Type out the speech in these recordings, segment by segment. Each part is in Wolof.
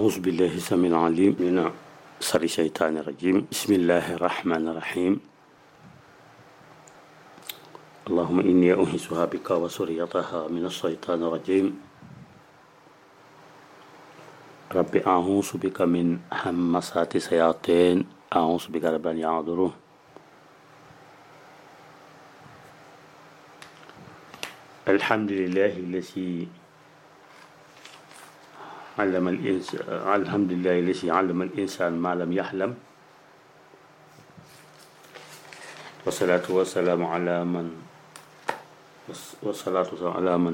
أعوذ بالله السميع العليم من شر الشيطان الرجيم بسم الله الرحمن الرحيم اللهم إني أنهسها بك وسريتها من الشيطان الرجيم رب أعوذ بك من همسات الشياطين أعوذ بك رب أن يحضرون الحمد لله الذي علم الإنسان الحمد لله الذي علم الإنسان ما لم يحلم والصلاة والسلام على من والصلاة والسلام على من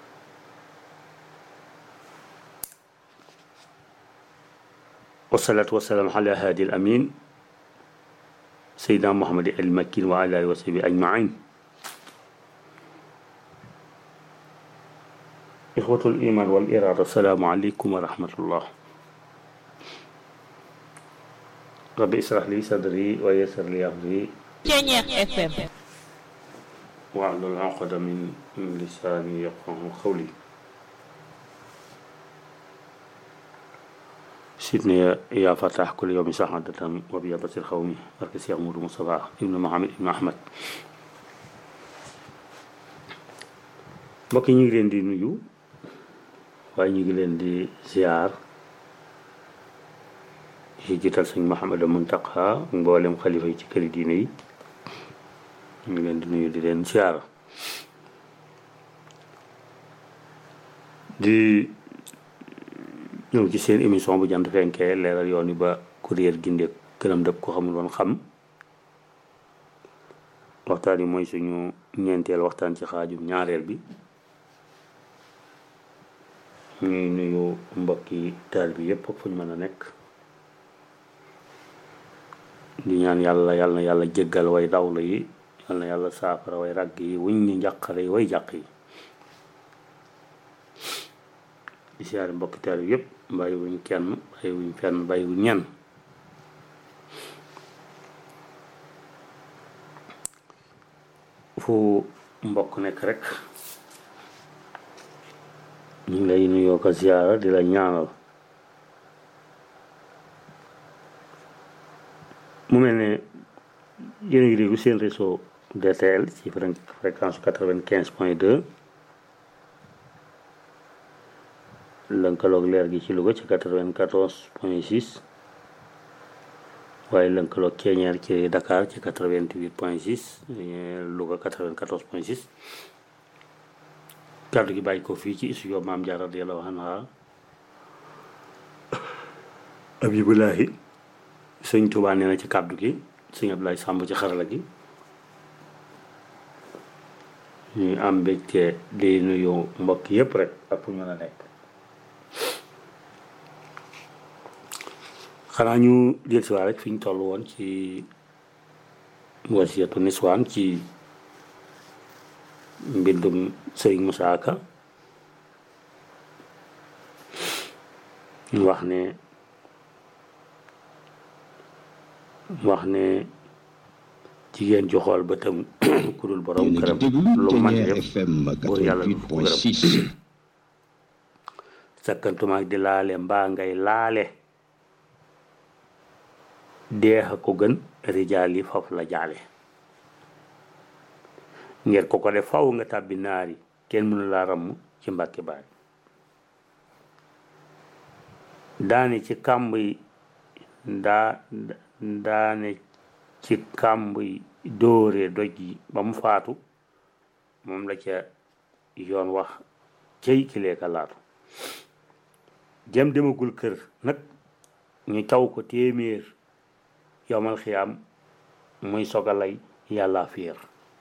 والصلاة والسلام على هادي الأمين سيدنا محمد المكين وعلى آله وصحبه أجمعين إخوة الإيمان والإرادة السلام عليكم ورحمة الله ربي اشرح لي صدري ويسر لي أمري Ceñeex FM واحلل عقدة من من لساني يفقه قولي سيدنا يا- يا فتح كل يوم سعادة وبيابة القوم بركة يا أمور مصطفى ابن محمد ابن أحمد mbokk yi ñu ngi leen di nuyu waaye ñu ngi leen di ziar ci jiital sëñ Mouhamadou Muntaqa mboolem xalifa yi ci këri diine yi ñu ngi leen di nuyu di leen ziar di ñëw ci seen émission bu jant fenkee leeral yoon yi ba kuréel ginde këram dëpp ko xamul woon xam waxtaan yi mooy suñu ñeenteel waxtaan ci xaajum ñaareel bi ñuy nuyu mbokki taal bi yépp ak fu ñu mën a nekk di ñaan yàlla yàlla na yàlla jéggal way dawlu yi yàlla na yàlla saafara way ràgg yi wuñ ñi njàqare yi way jàq yi di siyaare mbokki taal bi yépp bàyyi wuñ kenn bàyyi wuñ fenn bàyyi wuñ ñenn fu mbokk nekk rek ñu ngi lay nuyoo ko ziyaara di la ñaanal mu mel ne yéen a ngi déglu seen réseau DTL ci fréq- fréquence quatre vingt quinze point deux lënkaloog leer gi ci Louga ci quatre vingt quatorze point six waaye lënkaloog Keñeer ci Dakar ci quatre vingt huit point six Louga quatre vingt quatorze point six kàddu gi bàyyi ko fii ci studio Maam Jaara radiyallahu anha Abibulahi sëñ Tuubaa nee na ci kàddu gi sëñ Abdoulaye Samb ci xarala gi ñuy am mbégte di nuyu mbokk yépp rek ak fu ñu mën a nekk xanaa ñu del si waa rek fi ñu toll woon ci wasiyatu niswaan ci mbindum sëriñ Musaa Ka ñu wax ne wax ne jigéen ju xool ba tam ku dul borom yéen a këram ngi déglu lu man Ténière def FM buur yàlla du ko gërëm 88.6 sakkantumaak di laale mbaa ngay laale deexa ko gën rijaal yi faf la jaale ngir ko ko def faw nga tàbbi naari kenn mënu laa ramm ci mbàkki baari daane ci kàmb yi daa daane ci kàmb yi dóore doj yi ba mu faatu moom la ca yoon wax cey kilee ka laatu jëm demagul kër nag ñu taw ko téeméer yomal xiyaam muy sogalay yàlla fiir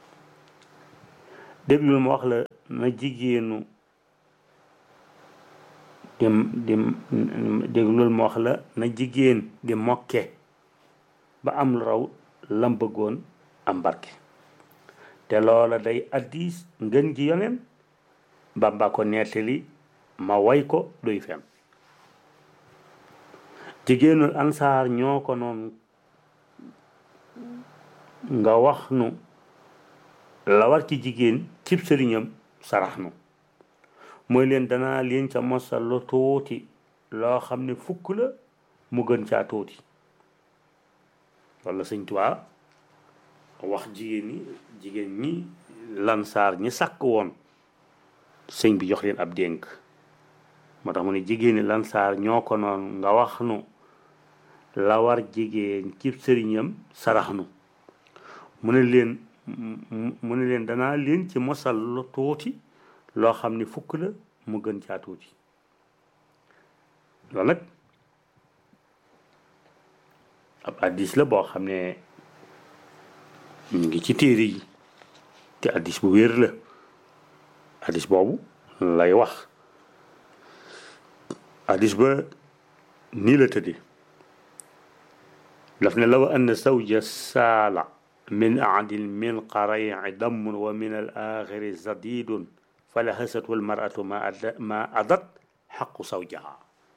déglul ma wax la na jigéenu di di déglul ma wax la na jigéen di mokke ba am lu raw lam bëggoon am barke te loola day addis ngën ji yoneen Bàmba ko nettali ma way ko duy fen jigéenul ansaar ñoo ko noonu nga wax nu la war ci jigéen cib sëriñam sarax nu mooy leen danaa leen ca mosal lu tuuti loo xam ne fukk la mu gën caa tuuti walla sëñ Tuubaa wax jigéen ñi jigéen ñi lansaar ñi sàkk woon sëñ bi jox leen ab dénk moo tax mu ne jigéen ñi lansaar ñoo ko noon nga wax nu la war jigéen ci sëriñam sarax nu mu ne leen mu ne leen danaa leen ci mosal lu tuuti loo xam ne fukk la mu gën caa tuuti loolu nag ab addis la boo xam ne ñu ngi ci téere yi te addis bu wér la addis boobu lay wax addis ba nii la tëdde daf ne law anna zawja saala min aadil min qarayi damun wa min al axiri zadidun fala hasatu al maratu ma ma adat xaqu zawjaha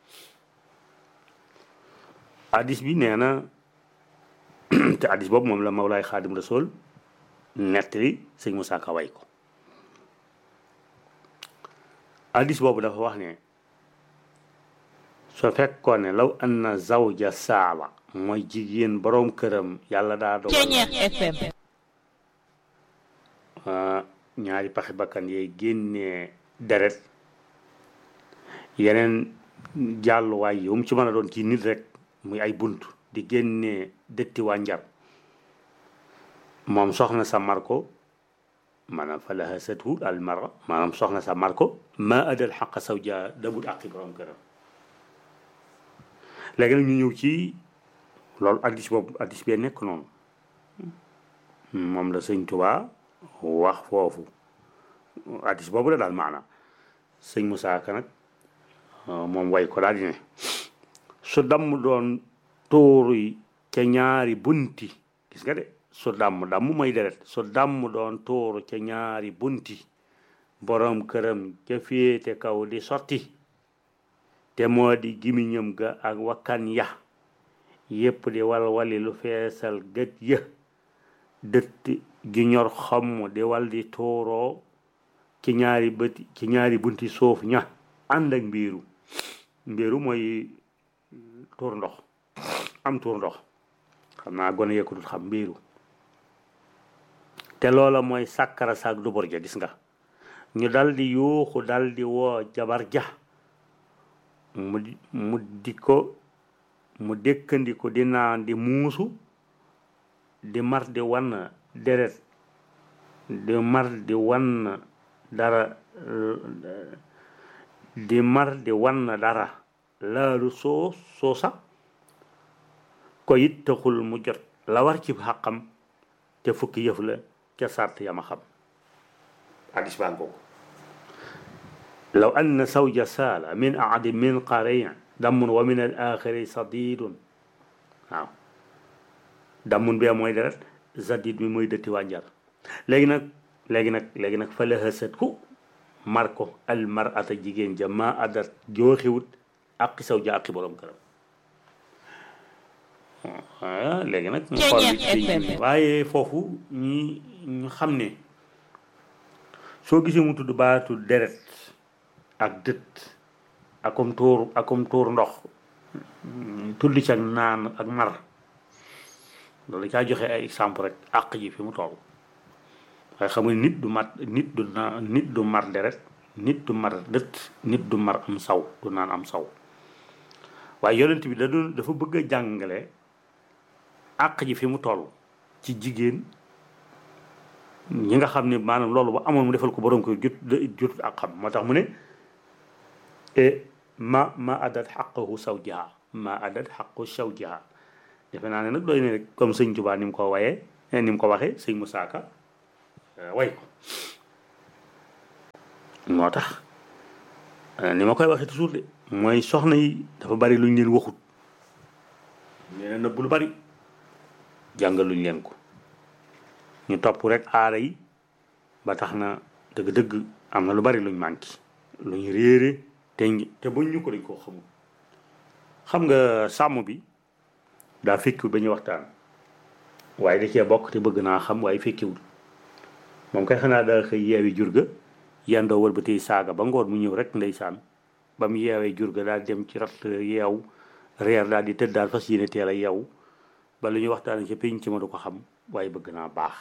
addis bi nee na te addis boobu moom la Mawlaay Xaadim Rasul nettali sëñ Musaa Ka way ko addis boobu dafa wax ne soo fekkoon ne law anna zawja saala mooy jigéen boroom këram yàlla daa dogal ñaari paxi bakkan yee génnee deret yeneen jàlluwaay yow mu ci mën a doon ci nit rek muy ay bunt di génnee dëtti wànjar moom soxna sa mar ko maanaam fa laha satu al mara maanaam soxna sa mar ko ma adal xaqa sawja dabul àqi borom këram léegi nag ñu ñëw ci loolu addis boobu addis bee nekk noonu moom la sëñ Tuubaa wax foofu addis boobu la daal maanaam sëñ Musaa Ka nag moom way ko daal di ne su damm doon tóoru yi ca ñaari bunti gis nga de su damm damm mooy deret su damm doon tóoru ca ñaari bunti borom këram ca féete kaw di sotti te moo di gimiñam ga ak wakkan ya yépp di wal wali lu feesal gët ya dëtt gi ñor xomm di wal di tóoroo ci ñaari bëti ci ñaari bunti suuf ña ànd ak mbiiru mbiiru mooy tuur ndox am tuur ndox xam naa gone yëkkatut xam mbiiru te loola mooy sàkkara saak dubur ja gis nga ñu dal di yuuxu dal di woo jabar ja mu di mu di ko mu dëkkandi ko di naan di muusu di mar di wan deret di mar di wan dara di mar di wan dara laalu soo soosa ko it taxul mu jot la war ci xàqam te fukki yëf la ca sart yama xam hadis baa ngoogu law anna sawja saala min aadi min qarayin damun wa min al axiri sadidun waaw damun bee mooy deret zadid bi mooy dëtti wànjar léegi nag léegi nag léegi nag fa la hësat ku mar ko al marata jigéen ja ma adat jooxiwut aqi saw ja aqi borom këram léegi nag ñu xool ci waaye foofu ñi ñu xam ne soo gisee mu tudd baatu deret ak dët akum tuur akum tuur ndox tudd ci ak naan ak mar loolu caa joxe ay exemple rek àq ji fi mu toll waaye xam nga nit du mat nit du naan nit du mar deret nit du mar dët nit du mar am saw du naan am saw waaye yonent bi da doon dafa bëgg a jàngale àq ji fi mu toll ci jigéen ñi nga xam ne maanaam loolu ba amoon mu defal ko borom ko jot jot ak xam moo tax mu ne ma ma adat xaqahu sawjiha ma adat xaqu sawjiha defe naa ne nag doy ne rek comme sëñ Tuubaa ni mu ko wayee ni mu ko waxee sëñ Musaa Ka way ko moo tax ni ma koy waxee toujours de mooy soxna yi dafa bari lu ñu leen waxut nee nëbb lu bari jàngal luñ leen ko ñu topp rek aara yi ba tax na dëgg-dëgg am na lu bari luñ manqué luñ réere te te buñ ñu ko dañ koo xamul xam nga sàmm bi daa fekkiwul ba ñuy waxtaan waaye da cee bokk te bëgg naa xam waaye fekkiwul moom kay xanaa daa xëy yeewi jur ga yendoo wër ba tey saaga ba ngoon mu ñëw rek ndeysaan ba mu yeewee jur ga daal dem ci rat yeew reer daal di tëdd daal fas yéene teel a yeew ba lu ñuy waxtaane ci pénc ma du ko xam waaye bëgg naa baax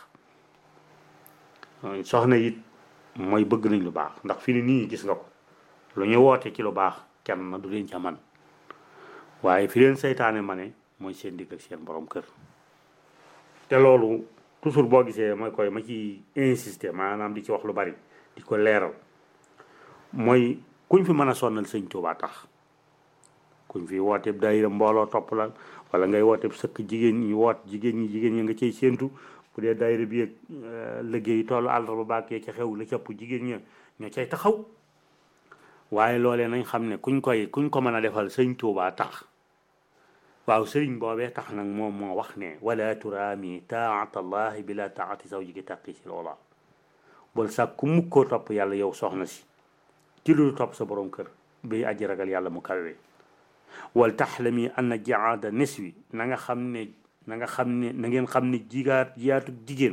soxna it mooy bëgg nañ lu baax ndax fi ni nii gis nga ko lu ñu woote ci lu baax kenn du leen ca man waaye fi leen seytaane ma ne mooy seen digg ak seen borom kër te loolu toujours boo gisee mooy koy ma ci insister maanaam di ci wax lu bari di ko leeral mooy kuñ fi mën a sonnal sëñ Tuubaa tax kuñ fi wooteeb daayira mbooloo topp la wala ngay wooteeb sëkk jigéen ñi woot jigéen ñi jigéen ñi nga cay séentu bu dee daayira bi ak liggéey tollu àllarba baakee ca xew la cëpp jigéen ña ñoo cay taxaw waaye loolee nañ xam ne kuñ koy kuñ ko mën a defal sëñ Tuubaa tax waaw sëriñ boobee tax nag moom moo wax ne wala turaami taat allahi bila taati zawjiki taqi si loola bul sàkk ku mukkoo topp yàlla yow soxna si ci lu topp sa borom kër bi aji ragal yàlla mu kawe wal taxlami anna jaada niswi na nga xam ne na nga xam ne na ngeen xam ne jigaat jiyaatu jigéen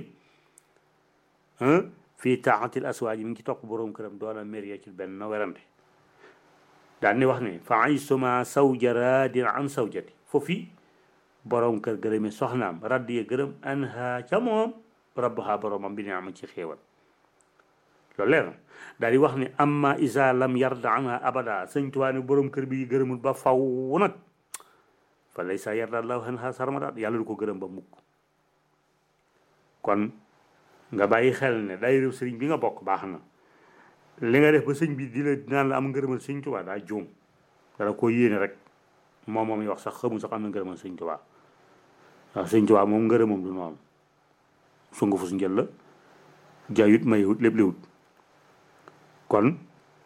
fii taatil aswaaj mi ngi ci topp borom këram doona mériye ci benn werante daal ni wax ne fa aysuma sawja raadin an sawjati foofu borom kër gërëmi soxnaam radd ye gërëm anha ca moom rabbaha boromam bi ne am ci xéewal loolu leer na daal di wax ne amma isa lam yarda anha abada sëñ Tuubaa ne borom kër bi gërëmul ba faw nag fa laysa yarda allahu anha sarmada yàlla du ko gërëm ba mukk kon nga bàyyi xel ne day réew sëriñ bi nga bokk baax na li nga def ba sëñ bi di la naan la am ngërëmal sëñ Tuubaa daa juum dala ko yéene rek moom moom wax sax xamul sax am na ngërëmal sëñ Tuubaa waaw sëñ Tuubaa moom ngërëmam du noonu sungu fu su njël la jaayut mayewut lépp léwut kon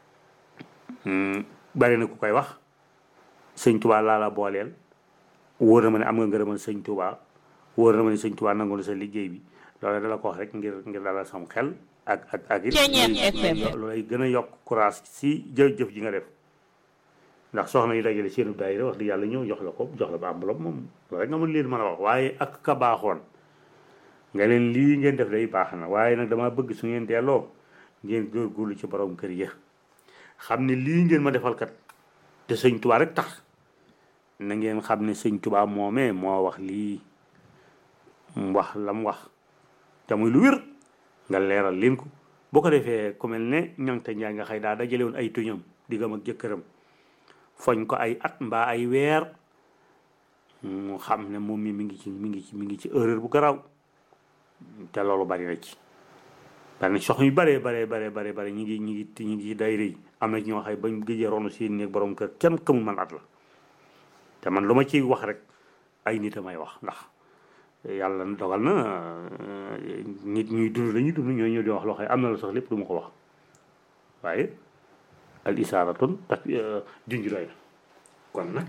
bari na ku koy wax sëñ Tuubaa laa la booleel wóor na ma ne am nga ngërëmal sëñ Tuubaa wóor na ma ne sëñ Tuubaa nangu na sa liggéey bi loolu dala ko wax rek ngir ngir dalal sam xel ak ak ak it loolay gën a yokk courage si jëf-jëf ji nga def ndax soxna yi dajale seenu daayira wax di yàlla ñëw jox la ko jox la ba enveloppe moom loolu rek nga mën leen mën a wax waaye ak ka baaxoon nga leen lii ngeen def day baax na waaye nag dama bëgg su ngeen delloo ngeen góorgóorlu ci borom kër ya xam ne lii ngeen ma defal kat te sëñ Tuubaa rek tax na ngeen xam ne sëñ Tuubaa moomee moo wax lii mu wax la mu wax te muy lu wér nga leeral leen ko boo ko defee ku mel ne ñangte njaay nga xëy daa dajale woon ay tuñam diggam ak jëkkëram foñ ko ay at mbaa ay weer mu xam ne moom mi mi ngi ci mi ngi ci mi ngi ci erreur bu garaaw te loolu bari na ci bari na soxna yu baree baree baree baree bare ñi ngi ñi ngi ñi ngi day rëy am na ci ñoo xay bañ gëjee ronu seen néeg borom kër kenn xamul man at la te man lu ma ciy wax rek ay nit a may wax ndax yàlla dogal na nit ñuy dund lañuy dund ñooy ñëw di wax loo xam am na la sax lépp du ma ko wax waaye al isaaratun tak junj doy na kon nag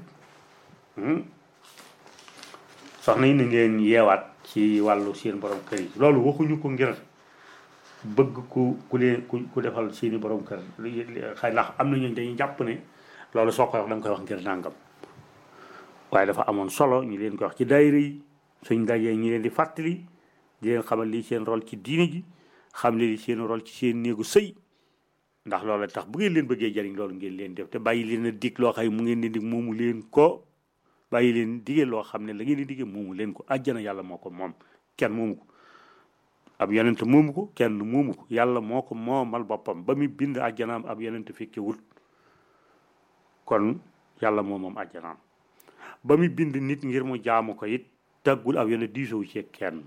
soxna yi na ngeen yeewaat ci wàllu seen borom kër yi loolu waxuñu ko ngir bëgg ku ku leen ku ku defal seeni borom kër xëy ndax am na ñooñu dañuy jàpp ne loolu soo koy wax da nga koy wax ngir nàngam waaye dafa amoon solo ñu leen koy wax ci daayira yi suñ dajee ñi leen di fàttali di leen xamal lii seen rôle ci diine ji xam li seen rôle ci seen néegu sëy ndax loolu tax bu ngeen leen bëggee jariñ loolu ngeen leen def te bàyyi leen a dig loo xam ne mu ngeen di dig moomu leen ko bàyyi leen digee loo xam ne la ngeen di digee moomu leen ko àjjana yàlla moo ko moom kenn moomu ko ab yonent moomu ko kenn moomu ko yàlla moo ko moomal boppam ba muy bind àjjanaam ab yonent fekke wut kon yàlla moo moom àjjanaam ba muy bind nit ngir mu jaamu ko it taggul ab yonent diisoo ci kenn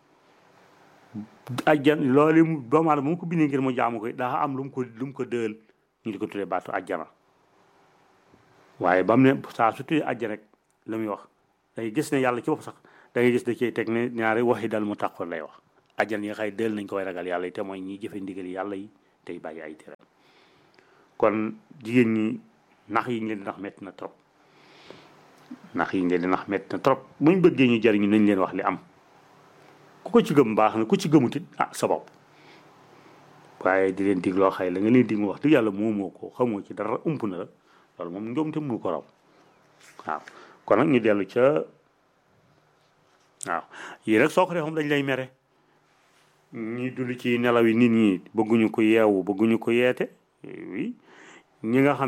ajjan loolu mu doomu aadama mu ko bindee ngir mu jaamu ko daa am lu mu ko lu mu ko dëël ñu di ko tuddee baatu ajjana waaye ba mu ne saa su tuddee ajjana rek la muy wax dangay gis ne yàlla ci bopp sax da ngay gis da cey teg ne ñaari waxi dal mu taqoon lay wax ajjan yi nga xay dëël nañ ko way ragal yàlla yi te mooy ñiy jëfe ndigal yàlla yi tey bàyyi ay tere kon jigéen ñi nax yi ñu leen di nax metti na trop nax yi ñu leen di nax metti na trop buñ bëggee ñu jariñu nañ leen wax li am ku ko ci gëm baax na ku ci gëmutit ah sa bopp waaye di leen dig loo xay la nga leen dig mu wax dëgg yàlla moomoo ko xamoo ci dara ump na la loolu moom njoomte mënu ko raw waaw kon nag ñu dellu ca waaw yii nag soo ko defee moom dañ lay mere ñi dund ci nelaw yi nit ñi bëgguñu ko yeewu bëgguñu ko yeete oui ñi nga xam ne it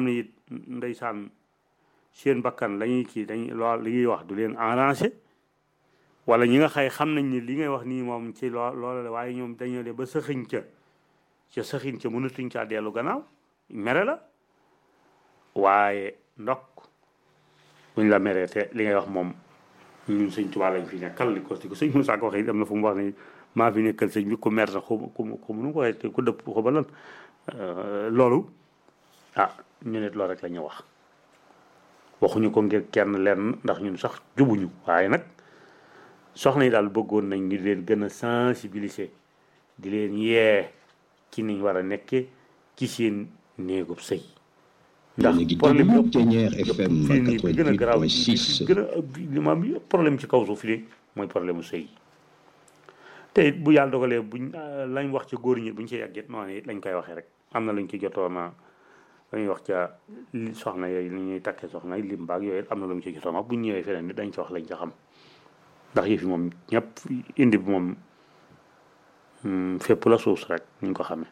ndeysaan seen bakkan lañuy kii dañ lool li ñuy wax du leen arrangé wala ñi nga xay xam nañ ni li ngay wax nii moom ci loo loola la waaye ñoom dañoo de ba sëxiñ ca ca sëxiñ ca mënatuñ caa dellu gannaaw mere la waaye ndokk buñ la meree te li ngay wax moom ñun sëñ Tuubaa lañ fi nekkal li ko si ko sëñ Moussa ko waxee am na fu mu wax ne maa fi nekkal sëñ bi ku mer na xaw ku ku nu ko waxee ku dëpp xaw ba lan loolu ah ñu ne loolu rek la ñu wax waxuñu ko ngir kenn lenn ndax ñun sax jubuñu waaye nag soxna yi daal bëggoon nañ ñu leen gën a sensibiliser di leen yee ci niñ war a nekke ci seen néegub sëy ndax problème yëpp fii nii bi gën a garaaw gën a li ma am yëpp problème ci kaw suuf fii mooy problème mu sëy te it bu yàlla dogalee buñ lañ wax ci góor ñi buñ ci yàggit noonu it lañ koy waxee rek am na luñ ci jotoona dañuy wax ca soxna yooyu li ñuy takkee soxna yi lim baag yooyu am na lu mu ci jotoon wax bu ñu ñëwee feneen ni dañ ci wax lañ ca xam ndax yëf yi moom ñëpp indi bi moom fépp la suus rek ñu ko xamee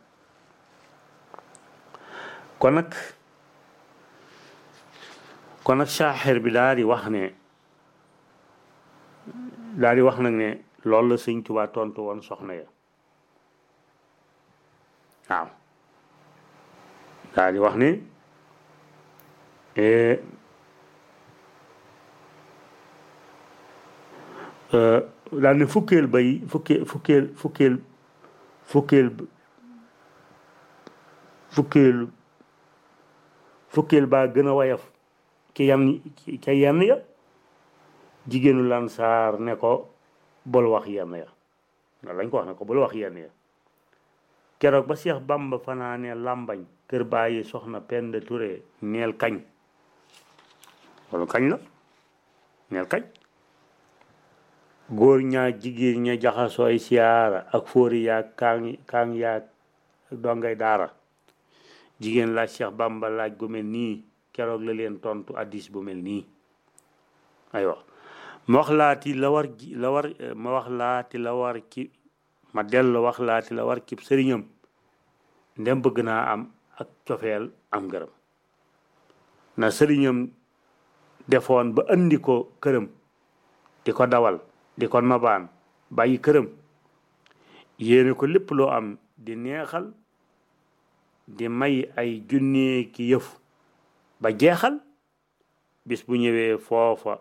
kon nag kon nag saaxir bi daal di wax ne daal di wax nag ne loolu la sëñ Tuubaa tontu woon soxna ya waaw daal di wax ne daal ne fukkeel bay fukkeel fukkeel fukkeel fukkeel fukkeel fukkeel baa gën a wayaf ki yan ca yenn ya jigéenu lansaar ne ko bol wax yenn ya loolu lañ ko wax ne ko bol wax yenn ya keroog ba Seex Bamba fanaane làmbañ kër bàyyi soxna Penda Touré neel kañ loolu kañ la neel kañ góor ñaa jigéen ña jaxasooy siyaara ak fóori yaag kaang kaang yaag dongay daara jigéen laaj Seex Bamba laaj gu mel nii keroog la leen tontu addis bu mel nii aywa ma wax laati la war ji la war ma wax laati la war ci ma dellu wax laati la war cib sëriñam ndem bëgg naa am ak cofeel am gërëm na sëriñam defoon ba andi ko këram di ko dawal di ko nobaan bàyyi këram yéene ko lépp loo am di neexal di may ay junnee ki yëf ba jeexal bis bu ñëwee foofa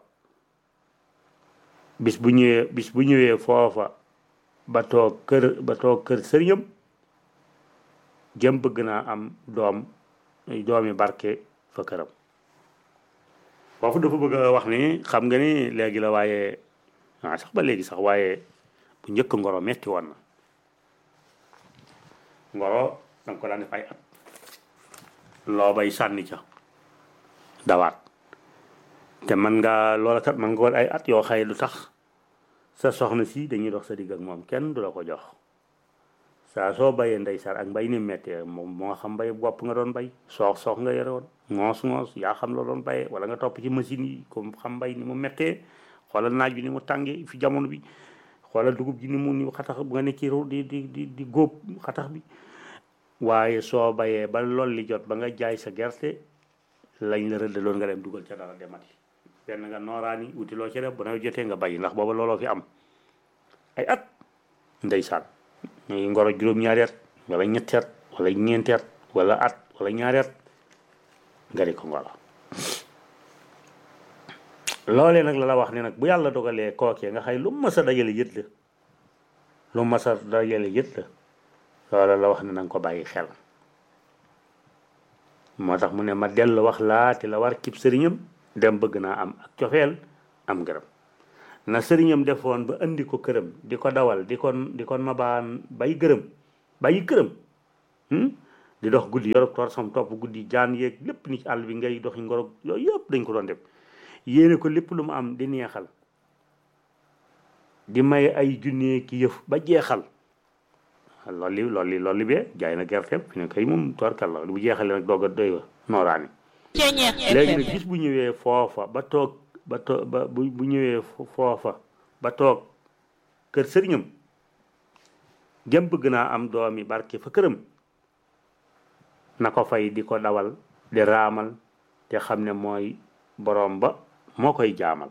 bis bu ñëwee bis bu ñëwee foofa ba toog kër ba toog kër sëriñam jëm bëgg naa am doom doomi barke fa këram foofu dafa bëgg a wax ni xam nga ni léegi la waaye ah sax ba léegi sax waaye bu njëkk ngoro metti woon na ngoro danga ko daan def ay at loo bay sànni ca dawaat te man nga loola kat man nga woon ay at yoo xay lu tax sa soxna si dañuy dox sa digg ak moom kenn du la ko jox saa soo bayee ndeysaan ak mbay ni méttee moom moo xam mbay bopp nga doon bay soox soox nga yore woon ngoos ngoos yaa xam la doon bayee wala nga topp ci machine yi comme xam mbay ni mu méttee xoolal naaj bi ni mu tàngee fi jamono bi xoolal dugub ji ni mu ni xatax bu nga ne ci di di di di góob xatax bi waaye soo bayee ba lool li jot ba nga jaay sa gerte lañ la rëddaloon nga dem dugal ca dara demati benn nga nooraani wuti loo ci def bu nawet jotee nga bay ndax booba looloo fi am ay at ndeysaan ñuy ngoro juróom-ñaari at wala ñetti at wala ñeenti at wala at wala ñaari at nga di ko ngoro loolee nag la la wax ne nag bu yàlla dogalee kookee nga xay lu mas a dajale yët la lu mas a dajale yët la loola la wax ne nanga ko bàyyi xel moo tax mu ne ma dellu wax laati la war cib sëriñam dem bëgg naa am ak cofeel am gërëm na sëriñam defoon ba indi ko këram di ko dawal di ko di ko nobaan bay gërëm bàyyi këram di dox guddi yorog tor sam topp guddi jaan yeeg lépp ni ci àll bi ngay doxi ngorog yooyu yëpp dañ ko doon def yéene ko lépp lu mu am di neexal di may ay junnee ki yëf ba jeexal loolu li loolu li loolu li bee jaay na gerteem fi ne kay moom torkal la bu jeexalee nag doog a doy wa nooraani léegi nag gis bu ñëwee foofa ba toog ba toog ba bu bu ñëwee foofa ba toog kër sëriñam jëm bëgg naa am doomi barke fa këram na ko fay di ko dawal di raamal te xam ne mooy boroom ba moo koy jaamal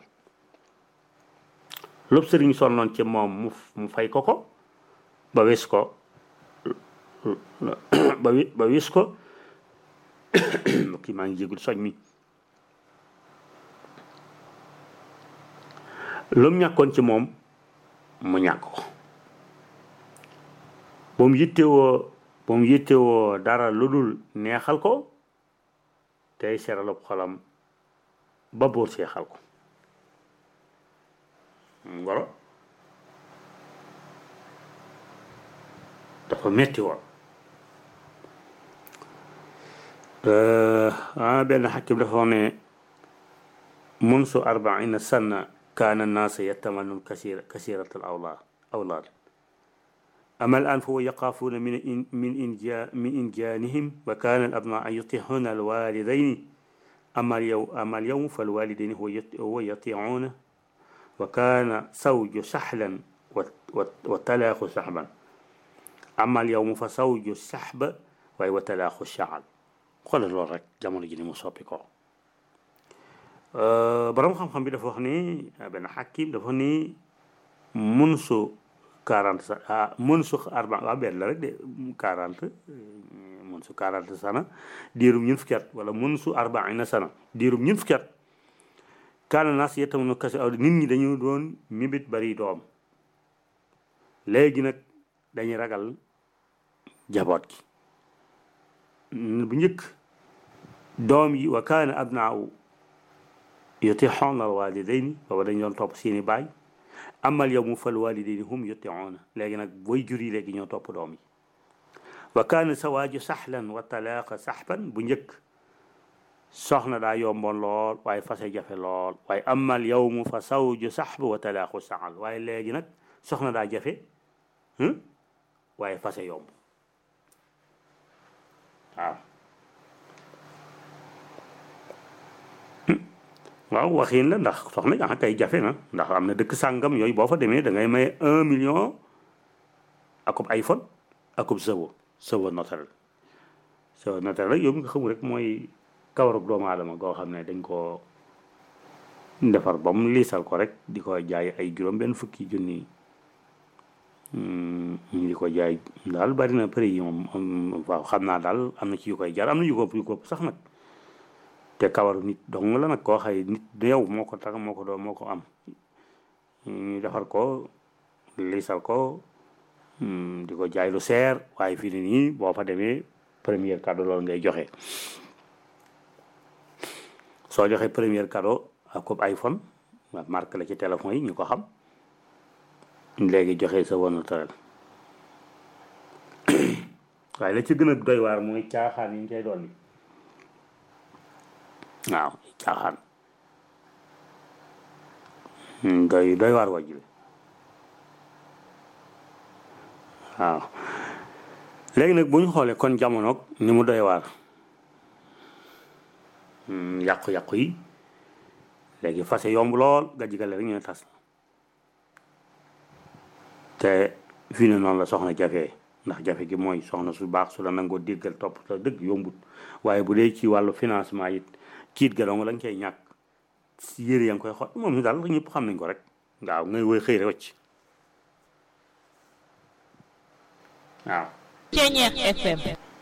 lépp sëriñ sonnoon ci moom mu mu fay ko ko ba wis ko ba wi ba wis ko kii maa ngi jégul soñ mi lu mu ñàkkoon ci moom mu ñàkk ko ba mu yittewoo ba mu yittewoo dara lu dul neexal ko tey seralub xolam ba buur seexal ko ngoro dafa metti woon ah benn xakim dafa wax ne munsu arbaina sanna kaana naasa yatamannun kasira kasirat al awlaad awlaad أما الآن فهو يخافون من إن من إنجا من إنجانهم وكان الأبناء يطيعون الوالدين أما اليوم أما اليوم فالوالدين هو هو يطيعونه وكان زوج سحلا وتلاخ سحبا أما اليوم فزوج السحب وهو تلاخ الشعل xoolal loolu rek jamono ji ni mu soppi ko borom xam-xam bi dafa wax ni benn xakim dafa wax ni munsu quarante sa ah munsu arba waaw benn la rek de quarante munsu quarante sana diirum ñun fukki at wala munsu arbaina sana diirum ñun fukki at kaana naas yetamunu kasi aw nit ñi dañu doon mibit bari doom léegi nag dañuy ragal jaboot gi bu njëkk doom yi wa kaana abnaaw yutixoona alwalidayni booba dañ doon topp seeni baay amal yow mu fal walidayni hum yutixoona léegi nag booy jur yi léegi ñoo topp doom yi wa kaana sawaaju saxlan wa talaaqa saxban bu njëkk soxna daa yomboon lool waaye fase jafe lool waaye amal yow mu fa sawju saxb wa talaaqu saxal waaye léegi nag soxna daa jafe waaye fase yomb waaw waaw waxiin la ndax soxna ah kay jafe na ndax am na dëkk sàngam yooyu boo fa demee da ngay may un million akub iPhone akub sëwo sëwo naturel sëwo naturel rek yow mi nga xamul rek mooy kawarug doomu aadama goo xam ne dañ koo defar ba mu liisal ko rek di ko jaay ay juróom benn fukki junni ñu di ko jaay daal bari na prix yi moom waaw xam naa daal am na ci yu koy jar am na yu ko yu ko sax nag te kawaru nit dong la nag koo xëy nit yow moo ko tax moo ko doon moo ko am ñu defar ko liisal ko di ko jaay lu seer waaye fii ne nii boo fa demee premier cadeau loolu ngay joxe soo joxe premier cadeau ak ko iPhone marque la ci téléphone yi ñu ko xam léegi joxe sa woon naturel waaye la ci gën a doy waar mooy caaxaan yi ñu koy doon waaw caaxaan doy doy waar wàjju waaw léegi nag bu ñu xoolee kon jamonoog ni mu doy waar yàqu-yàqu yi léegi fase yomb lool ga jigale rek ñu ne tas la te fii ne noonu la soxna jafe ndax jafe gi mooy soxna su baax su la nangoo déggal topp la dëgg yombut waaye bu dee ci wàllu financement it kiit ga dong la nga koy ñàkk yére yaa ngi koy xool moom ñu daal ñëpp xam nañ ko rek waaw ngay woy xëy rek wacc waaw Ceñeex FM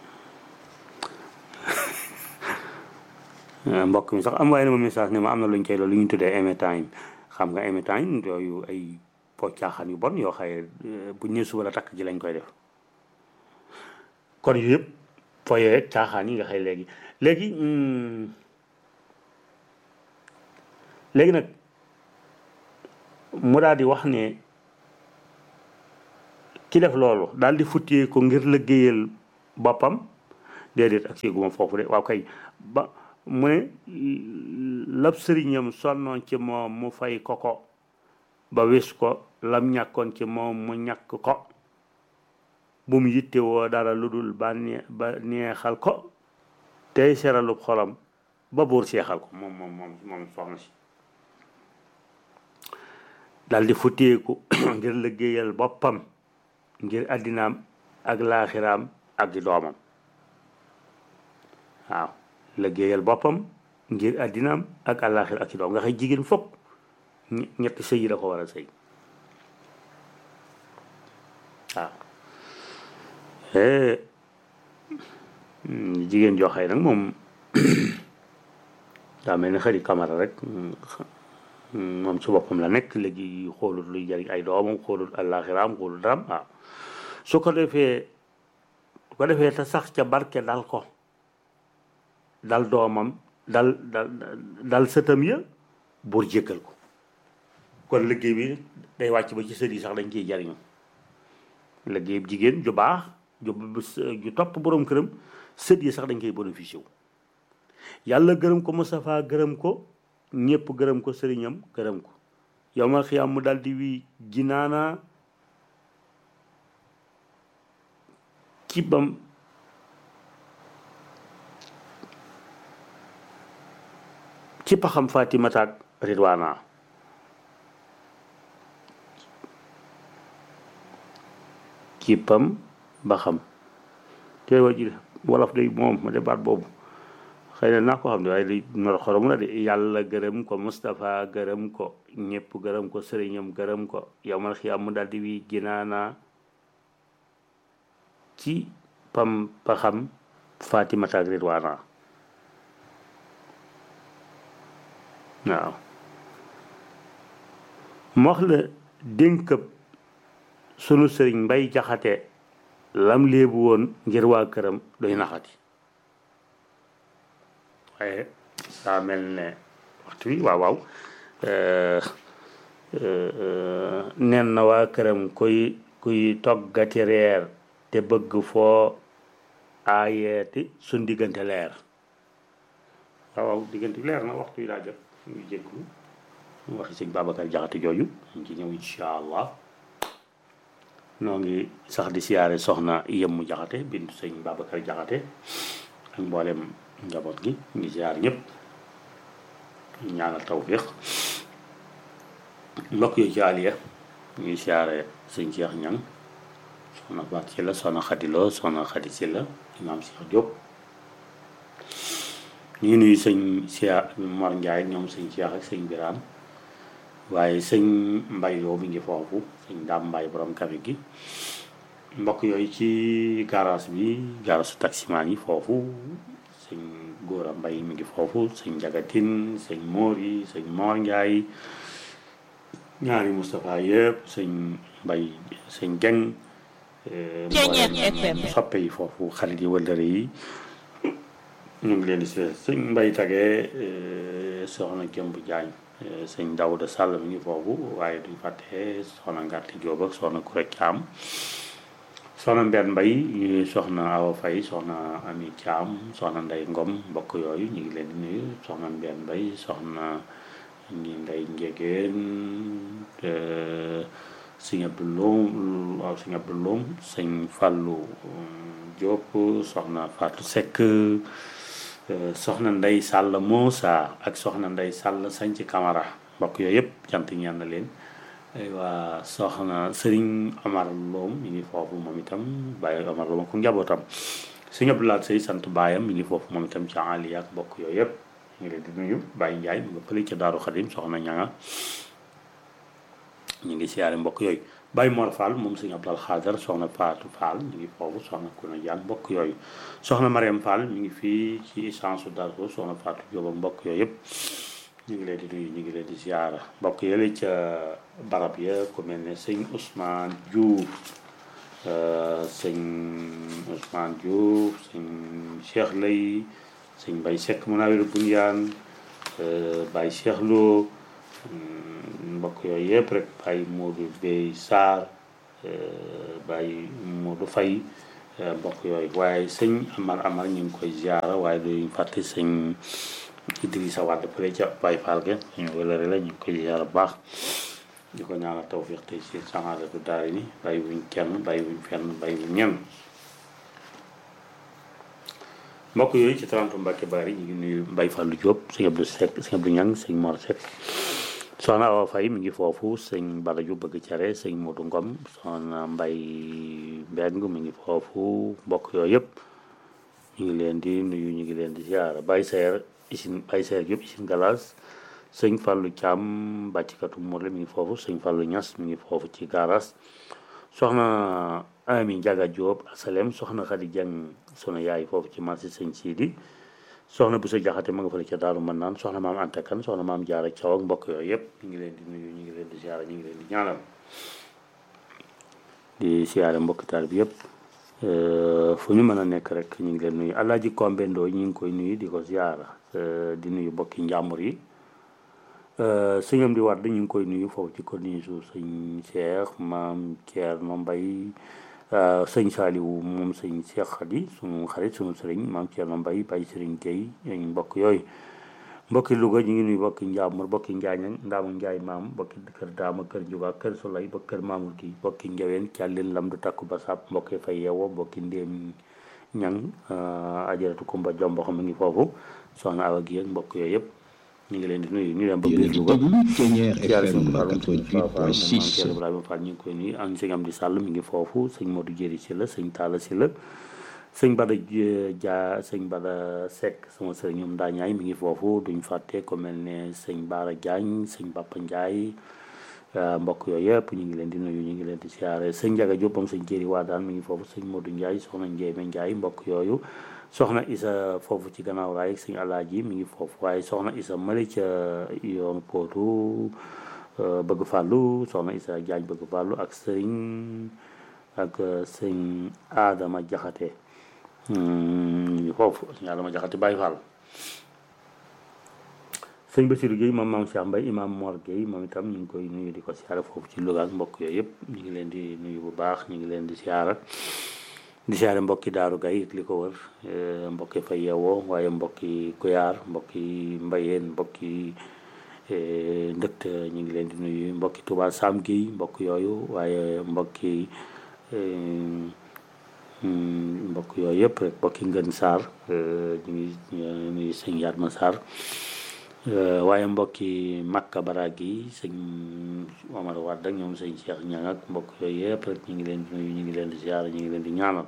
mbokk mi sax am waaye na ma message ne ma am na luñ koy loolu lu ñu tuddee anytime xam nga anytime yooyu ay po caaxaan yu bon yoo xaye buñ ne suba la takk ji lañ koy def kon yu yëpp foyee caaxaan yi nga xëy léegi léegi léegi nag mu daal di wax ne ki def loolu daal di futtee ko ngir liggéeyal boppam déedéet ak séeguma foofu de waaw kay ba mu ne lab sëriñam sonnoon ci moom mu fay ko ko ba wis ko lam ñàkkoon ci moom mu ñàkk ko bu mu yitte woo dara lu dul ba nee ba neexal ko tey seralub xolam ba buur seexal ko moom moom moom moom soxna si dal di futteeku ngir liggéeyal boppam ngir àddinaam ak laaxiraam ak di doomam waaw liggéeyal boppam ngir àddinaam ak àllaaxir ak ci doom nga xëy jigéen fopp ñetti sëy yi la ko war a sëy waaw jigéen joo xëy nag moom daa mel ni xëri kamara rek moom ci boppam la nekk léegi xoolut luy jariñ ay doomam xoolut àllaaxiraam xoolut daram waaw su ko defee su ko defee te sax ca barke dal ko dal doomam dal dal dal sëtam ya buur jéggal ko kon liggéey bi day wàcc ba ci sët yi sax dañ ciy jariñu liggéey bi jigéen ju baax ju ju topp borom këram sët yi sax dañ koy bénéficié wu yàlla gërëm ko Moustapha gërëm ko ñëpp gërëm ko sëriñam gërëm ko yow ma xiyaam mu daal di wi jinaana ci bam ci paxam Fatimata ak Ridwana ci pam ba xam te waji wolof day moom ma de baat boobu xëy na naa ko xam ne waaye li nor xorom na de yàlla gërëm ko Moustapha gërëm ko ñëpp gërëm ko sëriñam gërëm ko yow mal xiyaam mu daal di wi ginaana ci pam paxam Fatimata ak Ridwana waaw mu wax la dénkëb sunu sëriñ mbay jaxate lam léebu woon ngir waa këram doy naxati waaye saa mel ne waxtu wi waaw waaw nen na waa këram kuy kuy toggati reer te bëgg foo aayeeti suñ diggante leer waaw waaw diggante bi leer na waxtu wi daa jot ñu jégglu waxi sëñ Babacar Jaxate jooju ñu ci ñëw incha allah noo ngi sax di siyaare soxna yemmu jaxate bintu sëñ Babacar Jaxate ak mboolem njaboot gi ñu ngi siyaar ñëpp ñaanal tawfiq mbokk yu ci aliya ñu ngi siyaare sëñ Cheikh Ñang soxna Faat ci la soxna Xadiloo soxna Xadi si la imaam Cheikh Diop ñu ngi nuyu sëñ Cheikh Mor Ndiaye ñoom sëñ Cheikh ak sëñ Biraan waaye sëñ mbay yoo mi ngi foofu sëñ daam mbay borom kafe gi mbokk yooyu ci garage bi garage taximaan yi foofu sëñ góora mbay mi ngi foofu sëñ jagatin sëñ moor yi sëñ moor njaay ñaari Moustapha yëpp sëñ mbay sëñ geng soppe yi foofu xarit yi wëllëre yi ñu ngi leen di si sëñ mbay tagee soxna Jëmb Jaañ sëñ Dawda Sall mi ngi foofu waaye duñ fàtte soxna Ngàtti Jóob ak soxna Kuré Caam soxna Mbène Mbay soxna Awa Fay soxna Ami Caam soxna Ndey Ngom mbokk yooyu ñu ngi leen di nuyu soxna Mbène Mbay soxna ngi Ndey Njegeen sëñ Abdu Loom waaw sëñ Abdu Loom sëñ Fàllu Jóob soxna Faatu Sekk soxna Ndey Sàll Moosa ak soxna Ndey Sàll Sanc Camara mbokk yooyu yëpp cant ñaan na leen waa soxna Sëriñ Omar Loom mi ngi foofu moom itam Baye Omar Loom ak njabootam sëñ Abdoulaye Sey sant baayam mi ngi foofu moom itam ci Ali ak mbokk yooyu yëpp ñu ngi leen di nuyu Baye Ndiaye mu nga fële ca Daaru Xadim soxna ñanga ñu ngi siyaare mbokk yooyu Baye Mor Fall moom sëñ Abdal Xaadar soxna Faatu Fall mi ngi foofu soxna Kuna Jaan mbokk yooyu soxna Mariam Fall mi ngi fii ci essence Darou soxna Fatou Diop ak mbokk yooyu yëpp ñu ngi leen di nuyu ñu ngi leen di ziara mbokk yële ca barab ya ku mel ne sëñ Ousmane Diouf sëñ Ousmane Diouf sëñ Cheikh Lay sëñ Baye Seck Munawir Bunyaan Baye Cheikh Lo mbokk yooyu yëpp rek Baye Modou Bey Sarr Baye Modou Faye mbokk yooyu waaye sëñ Amar Amar ñu ngi koy ziara waaye duñ fàtte sëñ Idrissa Wade fële ca Baye Fall ge ñu wëlëre la ñu ngi koy ziara bu baax di ko ñaanal tawfiq tey si sanadatu daari ni bàyyi wuñ kenn bàyyi wuñ fenn bàyyi wuñ ñenn mbokk yooyu ci 30 Mbacke Bari ñu ngi nuyu Mbaye Fallou Diop sëñ Abdou Seck sëñ Abdou Ñang sëñ Mor Seck soxna Awa Faye mi ngi foofu sëñ Bala Diop bëgg cere sëñ Modou Ngom soxna Mbay Mbeng mi ngi foofu mbokk yooyu yëpp ñu ngi leen di nuyu ñu ngi leen di ziara Baye Seer usine Baye Seer Diop usine Galas sëñ Fallou Thiam bàccikatu Mourle mi ngi foofu sëñ Fallou Niass mi ngi foofu ci garas soxna Ami Ndiaga Diop asalem soxna Khady Dieng sunu yaay foofu ci marché sëñ Sidi soxna bu sa jaxate ma nga fële ca daaru mën naan soxna maam Anta Kan soxna maam Jaara Caw ak mbokk yooyu yëpp ñu ngi leen di nuyu ñu ngi leen di ziara ñu ngi leen di ñaanal di siyaare mbokk taal bi yëpp fu ñu mën a nekk rek ñu ngi leen nuyu Alaaji Kombe Ndooy ñu ngi koy nuyu di ko ziara di nuyu mbokki njàmbur yi sëñam di wadd ñu ngi koy nuyu foofu ci commune su sëñ Cheikh maam Thierno Mbay sëñ Saaliwu moom sëñ Cheikh Xadi sunu xarit sunu sëriñ maam Thierno Mbay Baye Sëriñ Gueye ñu mbokk yooyu mbokki Louga ñu ngi nuyu mbokki Njaamur mbokki Njaañang Ndaamu Njaay maam mbokki kër Daama kër Njuga kër Solay ba kër Maamul gi mbokki Njaween Càllin Lam du takku ba sàpp mbokki fay yeewoo mbokki Ndéem Ñang ajaratu Kumba Jombo xam ngi foofu soxna Awa gi ak mbokk yooyu yëpp ñu ngi leen di nuyu ñu dem ba biir Louga ziare sëñ Fallou sëñ Fall Ibrahima Fall ñu ngi koy nuyu ak sëñ Amdi Sall mi ngi foofu sëñ Modou Jéri si la sëñ Talla si la sëñ Bada Dia sëñ Bada Seck sama sëriñ ñoom daa ñaay mi ngi foofu duñ fàtte ko mel ne sëñ Baara Diagne sëñ Papa Ndiaye mbokk yooyu yëpp ñu ngi leen di nuyu ñu ngi leen di siyaare sëñ Ndiaga Diop moom sëñ Jéri waa daan mi ngi foofu sëñ Modou Ndiaye soxna Ndiémé Ndiaye mbokk yooyu soxna Isa foofu ci gannaaw raay sëñ Alaaji mi ngi foofu waaye soxna Isa mali ca yoonu Pootu bëgg fàllu soxna Isa Jaañ bëgg fàllu ak sëñ ak sëñ Adama Jaxate ñu ngi foofu sëñ Adama Jaxate Baay Fall sëñ Basiru Gueye moom maam Cheikh Mbaye imam Mor Gueye moom itam ñu ngi koy nuyu di ko siyaara foofu ci Louga ak mbokk yooyu yëpp ñu ngi leen di nuyu bu baax ñu ngi leen di siyaara di siyaare mbokki daaru gay li ko wër mbokki fa yeewoo waaye mbokki kuyaar mbokki mbayeen mbokki ndëkt ñu ngi leen di nuyu mbokki Touba Sam gi mbokk yooyu waaye mbokki mbokk yooyu yëpp rek mbokki ngën Sarr ñu ngi nuyu sëñ Yatma Sarr waaye mbokki Makka Baraag yi sëñ Omar Wade ak ñoom sëñ Cheikh Ñang ak mbokk yooyu yëpp rek ñu ngi leen di nuyu ñu ngi leen di ziar ñu ngi leen di ñaanal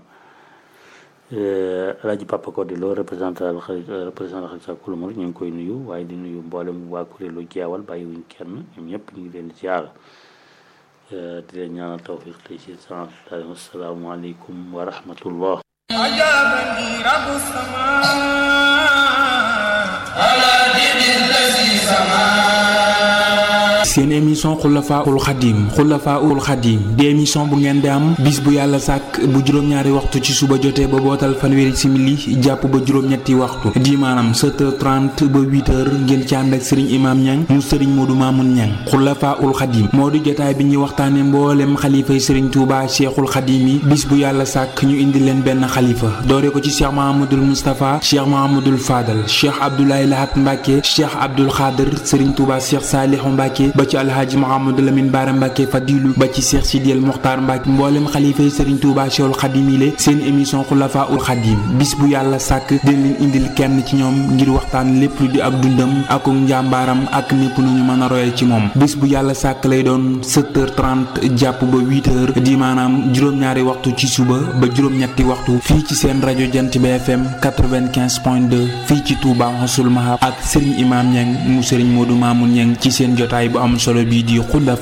Alaaji Papa Codé Lo représentant représentant xalisa kulumur ñu ngi koy nuyu waaye di nuyu mboolem waa kuréelu jeewal bàyyiwuñ kenn ñoom ñëpp ñu ngi leen di ziar di leen ñaanal tawfiq tey si sant asalaamaaleykum wa rahmatullah أجابني رب السماء على دين الذي سماه seen émission xulafaul xadim xulafaul xadim di émission bu ngeen di am bis bu yàlla sàkk bu juróom-ñaari waxtu ci suba jotee ba bootal fanweeri simili jàpp ba juróom-ñetti waxtu di maanaam 7h30 ba 8h ngeen ci ànd ak sëriñ imaam ñang mu sëriñ moodu maamun ñang xulafaul xadim moo di jotaay bi ñuy waxtaane mboolem xalifay sëriñ tuuba cheikhul xadim yi bis bu yàlla sàkk ñu indi leen benn xalifa doore ko ci cheikh mahamadul moustapha cheikh mahamadul fadal cheikh abdoulaye lahat mbàkke cheikh abdul xaadir sëriñ tuuba cheikh saalihu mbàkke ba ci alhaaji Mouhamadou Lamine Bara Mbacke Fadilu ba ci Cheikh Sidiel Mokhtar Mbacke mboolem xalifa yi Serigne Touba Cheikhul Khadim yi seen émission Xulafa ul Khadim bis bu yàlla sàkk dina leen indil kenn ci ñoom ngir waxtaan lépp lu di ak dundam ak njàmbaaram ak népp nu ñu mën a royal ci moom bis bu yàlla sàkk lay doon 7h30 jàpp ba 8h di maanaam juróom-ñaari waxtu ci suba ba juróom-ñetti waxtu fii ci seen rajo Jant bi FM 95.2 fii ci Touba Xasul Mahab ak Serigne Imam Niang mu Serigne Modou Mamoun Niang ci seen jotaay bu am solo bii di Xulafa